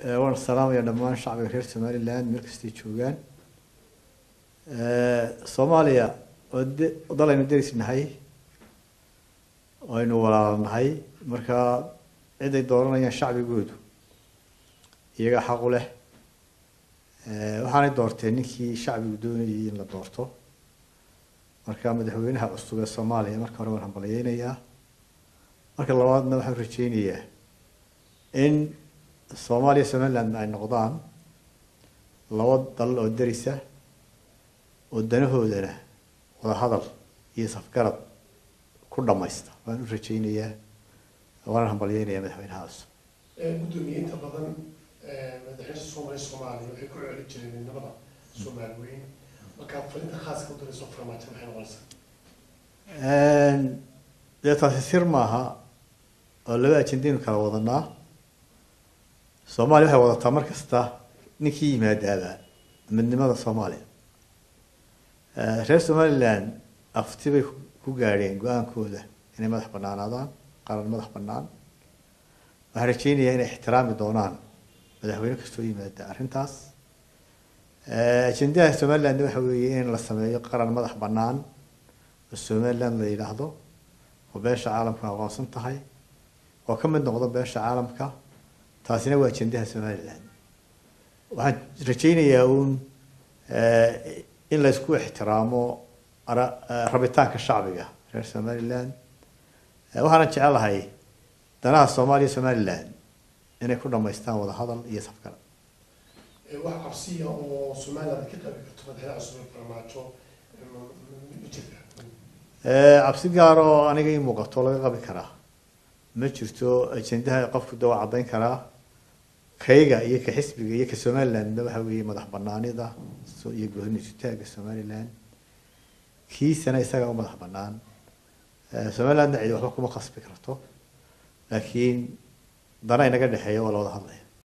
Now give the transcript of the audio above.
waan salaamaya dhammaan shacbiga reer somaliland meel kastay joogaan soomaaliya oo de dal aynu deris nahay oo aynu walaalo nahay marka ciday dooranayaan shacbigoodu iyagaa xaq u leh waxaanay doorteen ninkii shacbigu doonayay in la doorto marka madaxweynaha cusub ee soomaaliya marka hore waan hambalyeynayaa marka labaadna waxaan rajeynayaa in soomaaliya somaliland ay noqdaan laba dal oo derisa oo danahoodana wadahadal iyo safgarad ku dhamaysta waan u rajeynayaa waana hambalyeynayaa madaxweynaha cusub gudoomiye inta badan madaxweynaha soomaaliya soomaaliya waxay ku celi jireen midnimada soomaali weyn marka farinta khaaska u dirayso farmaajo maxay noqonaysaa dee taasi sir maaha oo laba ajendaynu kala wadanaa soomaaliya waxay wadataa mar kasta ninkii yimaadaaba midnimada soomaaliya reer somaliland afti bay ku gaadheen go-aankooda inay madax banaanaadaan qaran madax banaan waxaan rajeynayaa inay ixtiraami doonaan madaxweyne kastoo yimaada arrintaas ajendaha somaliland waxa weeye in la sameeyo qaran madax banaan oo somaliland la yidhaahdo oo beesha caalamka aqoonsan tahay oo ka mid noqdo beesha caalamka taasina waa ajendaha somaliland waxaan rajeynayaa uun in la isku ixtiraamo rabitaanka shacbiga reer somaliland waxaana jecelahay danaha soomaaliya somaliland inay ku dhamaystaan wadahadal iyo safgarad wax cabsiya oo somaliland ka qabi karto madaxweynaha cusub ee farmaajo ma jirta cabsi gaar oo aniga ii muuqato laga qabi karaa ma jirto ajendaha qofku de waa caddayn karaa kayga iyo ka xisbiga iyo ka somalilandna waxa weeye madax banaanida iyo goornisutaaga somaliland kiisana isaga u madax banaan somalilandna cidi waxba kuma khasbi karto laakiin dana inaga dhexeeya waa la wada hadlaya